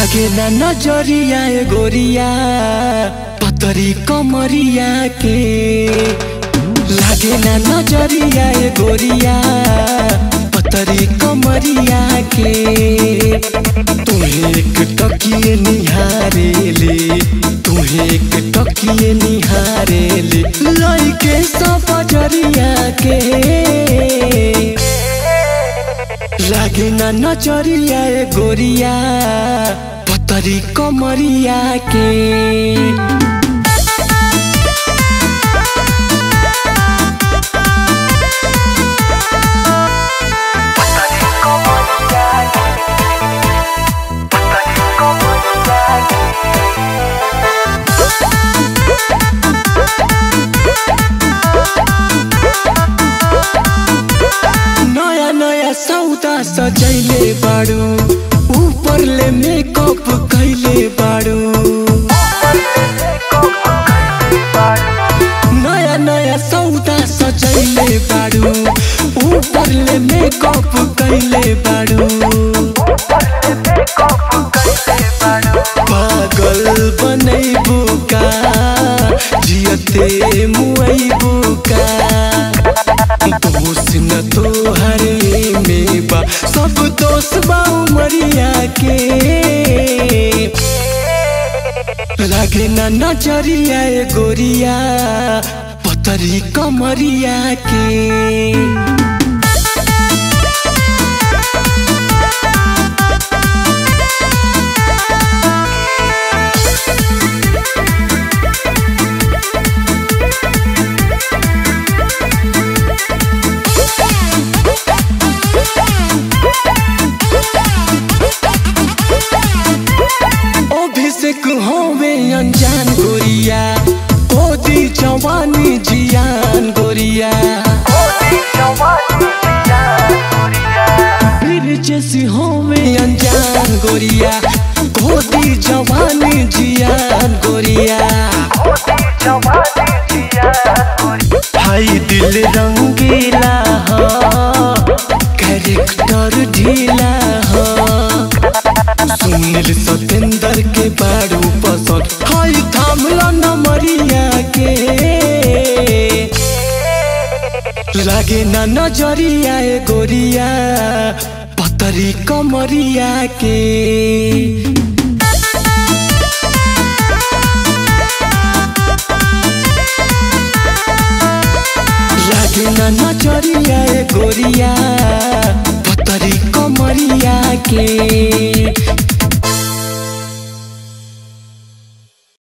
लागे ना नजरिया ए गोरिया पतरी कमरिया के लागे ना नजरिया ए गोरिया पतरी कमरिया के तुहे एक टकिए निहारेले तुहे एक टकिए निहारेले लइके सब जरिया के लागे ना नजरिया ए गोरिया पतरी कमरिया के नया नया सौदा सजैले बाड़ू ऊपर ले मेकअप कैले बाड़ू नया नया सौदा सजैले बाड़ू ऊपर ले मेकअप कैले बाड़ू पागल बनैबू का जियते मुआइबू का दोष न तोहरे में बा सब दोष बा उमरिया के लागे ना नजरिया ए गोरिया पतरी कमरिया के अभिषेक होवे अनजान गोरिया ओदी जवानी जियान गोरिया फिर जैसी होवे अनजान गोरिया ओदी जवानी जियान गोरिया हाय दिल रंगीला हो कैरेक्टर ढीला हो सुनील सतेंद्र के बारू पसंद हाय थामला नमरिया के लागे ना नजरिया ए गोरिया पतरी कमरिया के लागे ना नजरिया ए गोरिया पतरी कमरिया के